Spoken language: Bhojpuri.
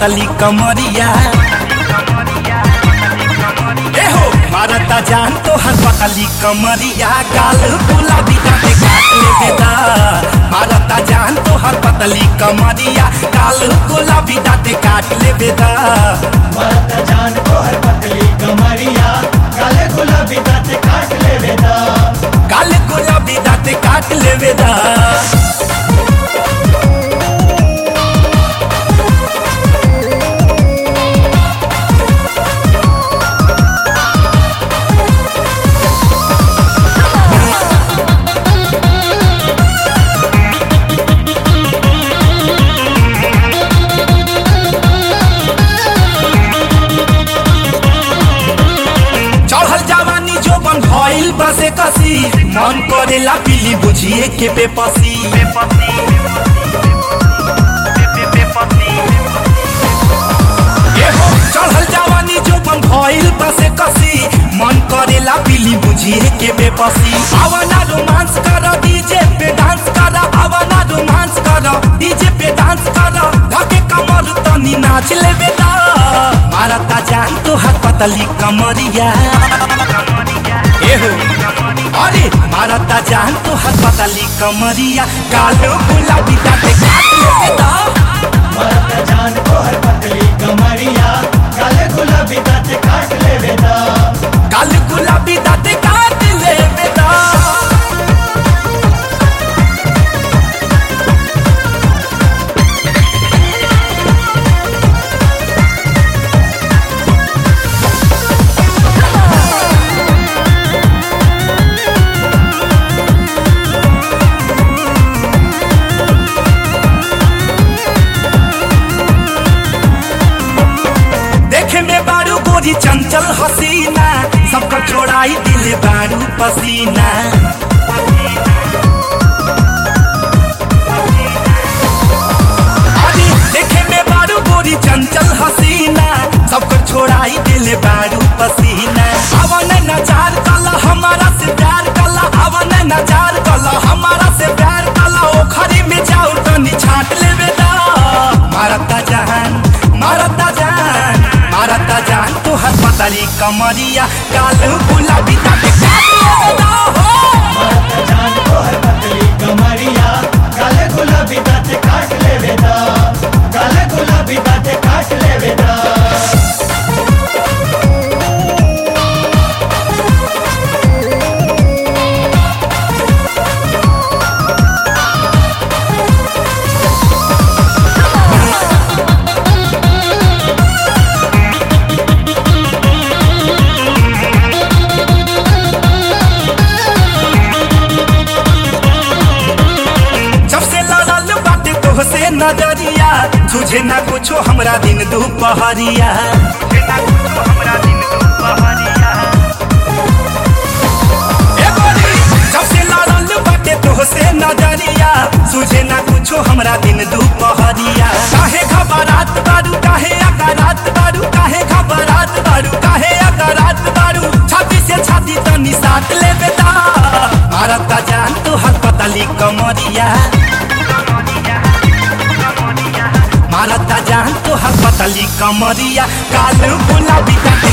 पतली कमरिया ए हो मारता जान तो हर पतली कमरिया गाल गुलाबी दाते काट ले बेदा मारता जान तो हर पतली कमरिया गाल गुलाबी दाते काट ले बेदा मरत जान को हर पतली कमरिया काले गुलाबी दांत काट ले बेदा गाल गुलाबी दाते काट ले बेदा चढ़ल जवानी जो बन भइल बसे कसी मन करेला पीली बुझिए के बेपसी ए हो, चढ़ल जवानी जो बन भइल बसे कसी मन करेला पीली बुझिए के बेपसी आवाना रोमांस कर डीजे पे डांस कर आवाना रोमांस कर डीजे पे डांस कर धके कमर तनी नाच ले बेटा मारता जान तो हाथ पतली कमरिया एहो अरे मारता जान तो हाथ पतली कमरिया कालो गुलाबी दाते काट ले बेटा मरत जान को हर पतली कमरिया काले गुलाबी दांत काट ले बेदा काल गुलाबी दाते काट ले बेटा देखे में बारू गोरी चंचल हसीना सबका छोड़ाई दिल बारू पसीना अरे देखे में बारू गोरी चंचल हसीना सबको छोड़ाई दिल बारू पसीना अवन नचार कला हमारा से प्यार कला अवन नचार कला हमारा से प्यार कला ओखरी में जाओ तनी छाट ले बेटा मारता जान मारता जान मारता जान तो हर पतली कमरिया काल गुलाबी ताते काट ले बेटा हो मरत जान को हर पतली कमरिया काले गुलाबी दांत काट ले बेदा काले गुलाबी दांत काट ले बेदा जब से लड़ल बाटे तोहसे नजरिया तुझे ना कुछो हमरा दिन दोपहरिया ए गोरी, जब से लड़ल बाटे तोहसे नजरिया तुझे ना कुछो हमरा दिन दोपहरिया काहे घबरात बारू काहे अकरात बारू काहे घबरात बारू काहे अकरात बारू छाती से छाती तनी साथ ले बेटा मारता जान तो हाथ पतली कमरिया मारता जान तो हाथ पतली कमरिया काल गुलाबी का